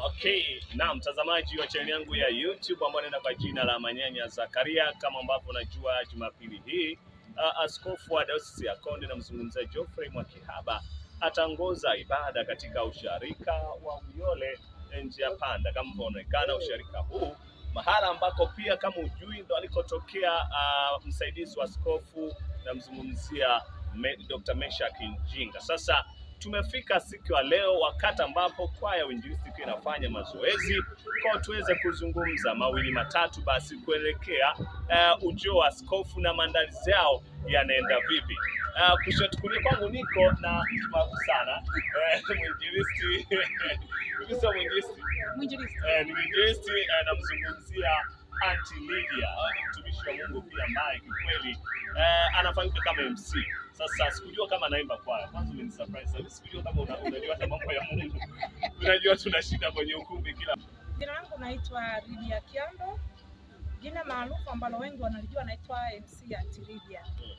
Okay, na mtazamaji wa chaneli yangu ya YouTube ambayo inaenda kwa jina la Manyanya Zakaria, kama ambavyo unajua, Jumapili hii uh, askofu wa dayosisi ya Konde namzungumzia Geoffrey Mwakihaba ataongoza ibada katika usharika wa Uyole njia panda, kama inavyoonekana usharika huu mahala ambako pia kama ujui ndo alikotokea uh, msaidizi wa askofu namzungumzia me, Dr. Meshak Njinga. Sasa tumefika siku ya leo, wakati ambapo kwaya ya uinjilisti ikiwa inafanya mazoezi, kwa tuweze kuzungumza mawili matatu, basi kuelekea uh, ujio wa askofu na maandalizi yao yanaenda vipi. Uh, kushoto kulia kwangu niko na mtu maarufu sana eh, mwinjilisti Hivi sio mwinjilisti Mwinjilisti. eh, ni mwinjilisti eh, namzungumzia Aunty Lydia. Huyu ni mtumishi wa Mungu pia ambaye kikweli eh, anafahamika kama MC. Sasa sikujua kama anaimba kwaya. Kwanza umenisurprise. Mimi sikujua kama una- unajua hata mambo ya Mungu. Unajua tunashinda kwenye ukumbi kila Jina langu naitwa Lydia Kiando, jina maarufu ambalo wengi wanalijua naitwa MC Aunty Lydia.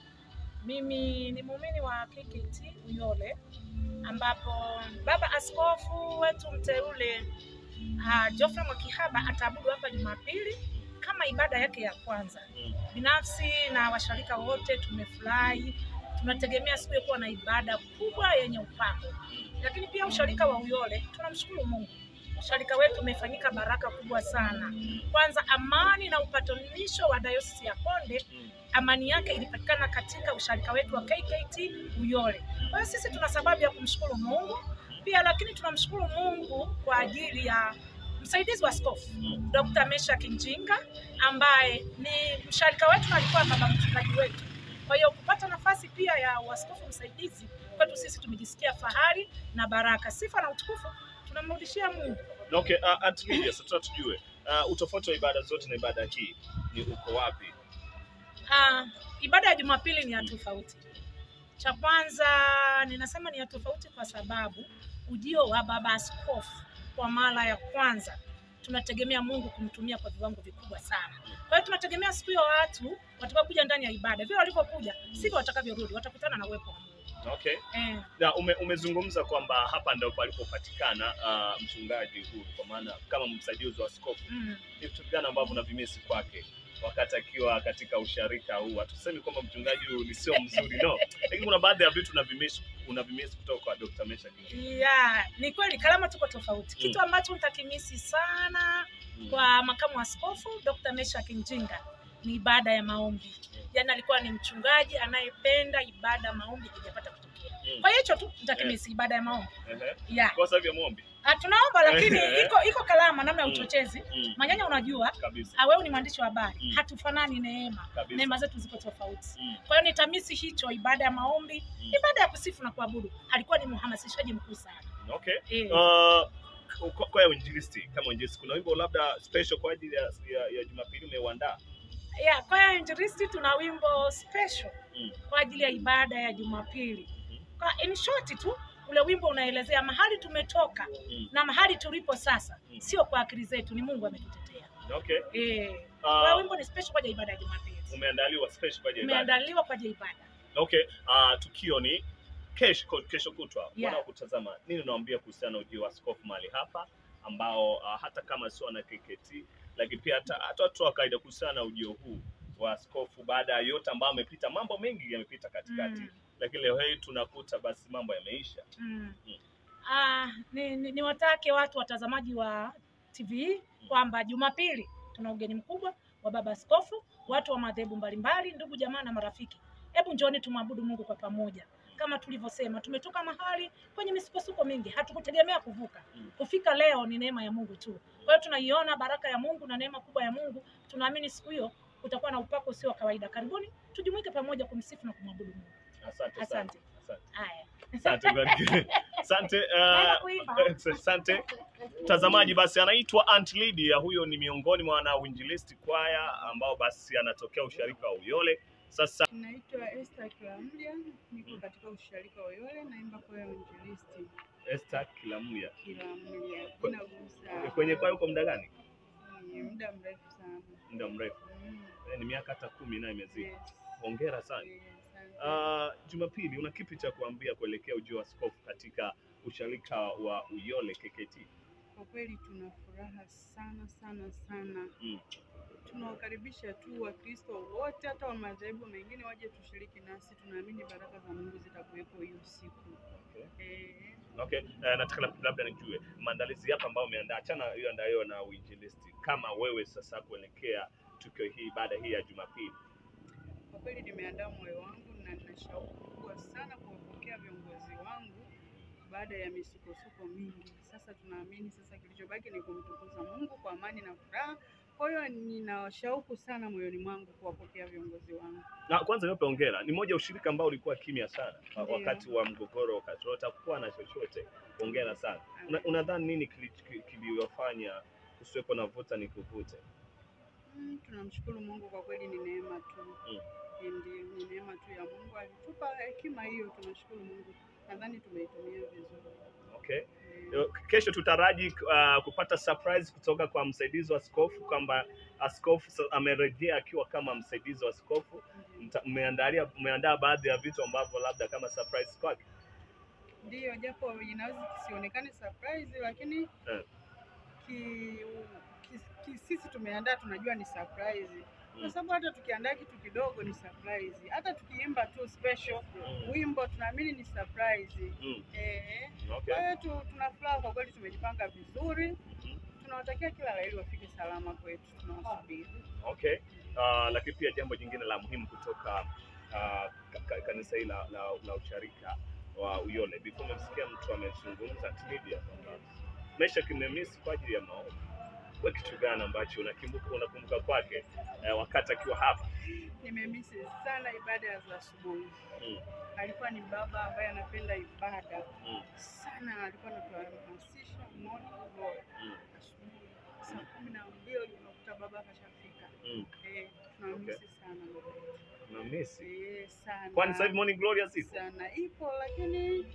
Mimi ni muumini wa KKT Uyole, ambapo baba askofu wetu mteule uh, Geoffrey Mwakihaba ataabudu hapa Jumapili kama ibada yake ya kwanza. Mm. Binafsi na washarika wote tumefurahi, tunategemea siku ya kuwa na ibada kubwa yenye upako lakini pia usharika wa Uyole tunamshukuru Mungu. Usharika wetu umefanyika baraka kubwa sana. Kwanza, amani na upatanisho wa dayosisi ya Konde, Mm. amani yake ilipatikana katika usharika wetu wa KKT Uyole. Kwa hiyo sisi tuna sababu ya kumshukuru Mungu pia, lakini tunamshukuru Mungu kwa ajili ya msaidizi wa askofu Dr. Meshak Njinga ambaye ni msharika wetu na alikuwa baba mchungaji wetu. Kwa hiyo kupata nafasi pia ya uaskofu msaidizi kwetu sisi tumejisikia fahari na baraka. Sifa na utukufu tunamrudishia Mungu. Okay, uh, Aunty Lydia, sasa tujue uh, utofauti wa ibada zote na ibada hii ni uko wapi? Ah, ibada ya Jumapili ni ya tofauti. Cha kwanza ninasema ni ya tofauti kwa sababu ujio wa baba askofu kwa mara ya kwanza tunategemea Mungu kumtumia kwa viwango vikubwa sana. Kwa hiyo tunategemea siku hiyo watu watakapokuja ndani ya ibada, vile walivyokuja sivyo watakavyorudi, watakutana na uwepo wa Mungu. Okay. Eh, Na ume, umezungumza kwamba hapa ndio palipopatikana uh, mchungaji huyu kwa maana kama msaidizi wa askofu. mm. Ni vitu gani ambavyo unavimisi kwake wakati akiwa katika usharika huu? Hatusemi kwamba mchungaji huyu ni sio mzuri no, lakini kuna baadhi ya vitu unavimisi unavimisi kutoka kwa Dr. Meshak Njinga. Ya, ni kweli kalama tuko tofauti. Mm. Kitu ambacho nitakimisi sana Mm. kwa makamu wa askofu Dr. Meshak Njinga ni ibada ya maombi. Yaani alikuwa ni mchungaji anayependa ibada ya maombi ikijapata kutokea. Mm. Kwa hiyo hicho tu nitakimisi ibada ya maombi. Ehe. Ya. Kwa sababu ya maombi. Ah, tunaomba lakini Eh. iko iko kalama namna ya Mm. uchochezi. Mm. Manyanya unajua, Kabisa. ah, wewe ni mwandishi wa habari. Mm. Hatufanani neema. Kabisa. Neema zetu ziko tofauti. Mm. Kwa hiyo nitamisi hicho ibada ya maombi, Mm. ibada ya kusifu na kuabudu. Alikuwa ni mhamasishaji mkuu sana. Okay. Eh. Uh, kwa, kwa ya uinjilisti kama uinjilisti kuna wimbo labda special kwa ajili ya, ya, ya Jumapili umeuandaa? Yeah, kwaya ya Injilisti tuna wimbo special Mm. kwa ajili ya ibada ya Jumapili. Mhm. Kwa in short tu ule wimbo unaelezea mahali tumetoka Mm. na mahali tulipo sasa, Mm. sio kwa akili zetu, ni Mungu ametutetea. Okay. Eh, kwa hiyo Uh, wimbo ni special kwa ajili ya ibada ya Jumapili, umeandaliwa special kwa ajili ya ibada. umeandaliwa kwa ajili ya ibada. Okay. Uh, tukio ni kesho kesho kutwa. Yeah. Wanaokutazama nini unawaambia kuhusiana na ujio wa askofu mahali hapa ambao uh, hata kama sio na KKT lakini pia hata hata watu wa kawaida kuhusiana na ujio huu wa askofu baada ya yote ambayo amepita, mambo mengi yamepita katikati Mm. lakini leo hii tunakuta basi mambo yameisha. Mm. Mm. Ah, ni, ni, niwatake watu watazamaji wa TV kwamba Jumapili tuna ugeni mkubwa wa baba askofu, watu wa madhehebu mbalimbali, ndugu jamaa na marafiki. Hebu njooni tumwabudu Mungu kwa pamoja. Kama tulivyosema, tumetoka mahali kwenye misukosuko mingi, hatukutegemea kuvuka. Mm. Kufika leo ni neema ya Mungu tu. Kwa hiyo tunaiona baraka ya Mungu na neema kubwa ya Mungu. Tunaamini siku hiyo kutakuwa na upako usio wa kawaida. Karibuni tujumuike pamoja kumsifu na kumwabudu Mungu. Asante sana. Asante. Asante. Haya. Asante barikiwe. Asante Naenda uh, kuimba. asante mtazamaji. Basi anaitwa Aunt Lydia, huyo ni miongoni mwa wana uinjilisti kwaya ambao basi anatokea usharika wa Uyole. Sasa Naitwa Esther Kilamdia, niko katika usharika wa Uyole, naimba kwaya ya Uinjilisti Esther Kilamuya, Kilamdia. Kwe- Inagusa kwenye kwaya uko muda gani? ni muda mrefu sana. Muda mrefu, Mm, Eh, ni miaka hata kumi nayo imezidi. yes, Hongera sana. yes, asante. Uh, Jumapili, una kipi cha kuambia kuelekea ujio wa askofu katika usharika wa Uyole KKT? Kwa kweli tuna furaha sana sana sana. Mm. Tunawakaribisha tu Wakristo wote hata wa madhehebu mengine waje tushiriki nasi. Tunaamini baraka za Mungu zitakuwepo hiyo siku. Okay. Eh, Okay, uh, nataka lab- labda nijue maandalizi yapi ambayo umeandaa, achana hiyo andayo na uinjilisti, kama wewe sasa kuelekea tukio hii baada hii ya Jumapili. kwa kweli nimeandaa moyo wangu na nina shauku kubwa sana kuwapokea viongozi wangu baada ya misukosuko mingi. Sasa tunaamini sasa kilichobaki ni kumtukuza Mungu kwa amani na furaha. Kwa hiyo nina shauku sana moyoni mwangu kuwapokea viongozi wangu. Na kwanza niwape hongera, ni moja ya ushirika ambao ulikuwa kimya sana wa- Ndiyo. wakati wa mgogoro, wakati wote hakukuwa na chochote. Hongera sana. Una- Unadhani nini kili- kili- kiliwafanya kusiwepo na vuta ni kuvute? Mm, tunamshukuru Mungu kwa kweli, ni neema tu Mm. ndio, ni neema tu ya Mungu, alitupa hekima hiyo. Tunashukuru Mungu, nadhani tumeitumia vizuri. Okay. Eh, Kesho tutaraji uh, kupata surprise kutoka kwa msaidizi wa askofu kwamba askofu sa- amerejea akiwa kama msaidizi wa askofu. ndio. Mta- Mmeandalia mmeandaa baadhi ya vitu ambavyo labda kama surprise kwake. Ndiyo, japo inaweza kisionekane surprise, lakini Eh. ki, ki, ki, sisi tumeandaa, tunajua ni surprise kwa Mm. sababu hata tukiandaa kitu kidogo ni surprise, hata tukiimba tu special Mm. wimbo tunaamini ni surprise. Mm. Eh, Okay. kwa hiyo tu- tuna furaha kwa kweli, tumejipanga vizuri. Mhm. Tunawatakia kila la heri, wafike salama kwetu, tunawasubiri. Okay. Uh, lakini pia jambo jingine la muhimu kutoka uh, ka- ka- kanisa hili la, la, la usharika wa Uyole, before umemsikia mtu amezungumza Lydia kwamba maisha kimemisi kwa ajili ya maombi. Kwa kitu gani ambacho unakumbuka unakumbuka kwake eh, wakati akiwa hapa? Nimemisi sana ibada za asubuhi. Mm. Alikuwa ni baba ambaye anapenda ibada Mm. sana, alikuwa anatuhamasisha morning glory Mm. asubuhi saa kumi na mbili unakuta baba kashafika. Mm. Eh, tunamisi sana baba yetu. Unamisi? Eh, sana Kwani sasa hivi morning glory zipo? sana ipo, lakini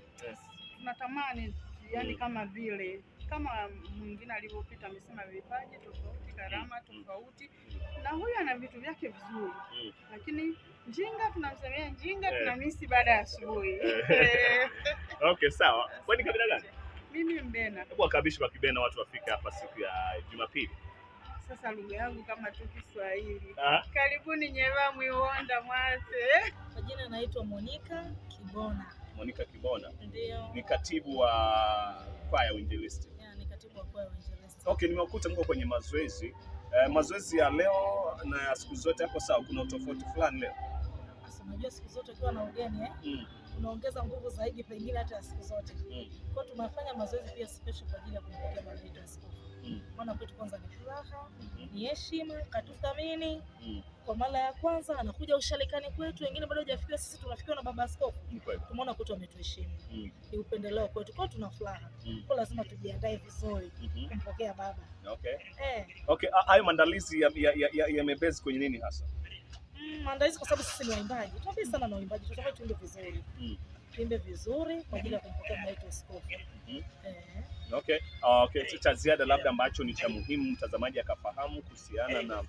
tunatamani yani Mm. kama vile kama mwingine alivyopita amesema vipaji tofauti, karama Mm. tofauti, na huyu ana vitu vyake vizuri, Mm. lakini njinga tunamsemea njinga, Eh. tunamisi baada ya asubuhi. Eh. Eh, Okay, sawa. Kwani kabila gani? Mimi Mbena, Hebu wakabishi kwa Kibena watu wafike hapa siku ya Jumapili. sasa lugha yangu kama tu Kiswahili. Ah, Karibuni Nyeva Mwiwonda Mwase. Kwa jina naitwa Monica Kibona, Monica Kibona ndio ni katibu wa kwaya uinjilisti. ya, ni katibu wa kwaya Uinjilisti. Okay, nimewakuta mko kwenye mazoezi. Eh, mazoezi ya leo na ya siku zote yako sawa? Kuna utofauti fulani leo? Sasa unajua siku zote ukiwa na ugeni eh, Mm. unaongeza nguvu zaidi pengine hata ya siku zote. Mm. Kwa hiyo tunafanya mazoezi pia special kwa ajili ya kumpokea baba yetu askofu. Mm. Maana kwetu kwanza ni furaha, Mhm. ni heshima, katuthamini Mm. kwa mara ya kwanza anakuja usharikani kwetu, wengine bado hajafikiwa, sisi tunafikiwa na baba askofu. Ni kweli. Tumeona kwetu ametuheshimu, Mm. ni upendeleo kwetu, kwa hiyo tuna furaha, Mm. kwa lazima tujiandae vizuri Mhm. kumpokea baba Okay. eh. Okay, a- hayo maandalizi yamebezi ya, ya, ya yamebase kwenye nini hasa? Mm, maandalizi kwa sababu sisi ni waimbaji, tunapenda sana na waimbaji, tunatamani tuimbe vizuri Mm. tuimbe vizuri kwa ajili ya kumpokea baba yetu askofu Mhm. eh. Okay. Uh, okay. Cha- Cha ziada labda ambacho ni cha muhimu mtazamaji akafahamu kuhusiana na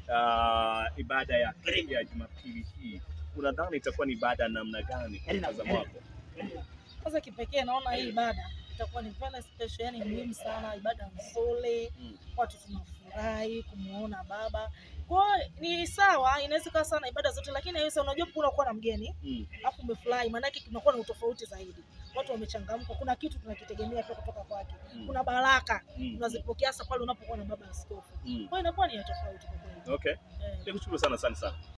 uh, ibada ya ya Jumapili hii, unadhani itakuwa ni ibada ya namna gani kwa mtazamo wako? Kwanza kipekee naona hii ibada itakuwa ni very special, yani muhimu sana, ibada nzuri, Mm. watu tunafurahi kumuona baba. Kwa hiyo ni sawa, inaweza ikawa sana ibada zote, lakini haiwezi, unajua kuna kuwa na mgeni Mm. alafu umefurahi, maana yake kunakuwa na utofauti zaidi, watu wamechangamka, kuna kitu tunakitegemea pia kutoka kwake, Mm. kuna baraka Mm. unazipokea hasa pale unapokuwa na baba askofu. Mm. Kwa hiyo inakuwa ni ya tofauti kwa kweli Okay. eh. Nikushukuru sana sana sana.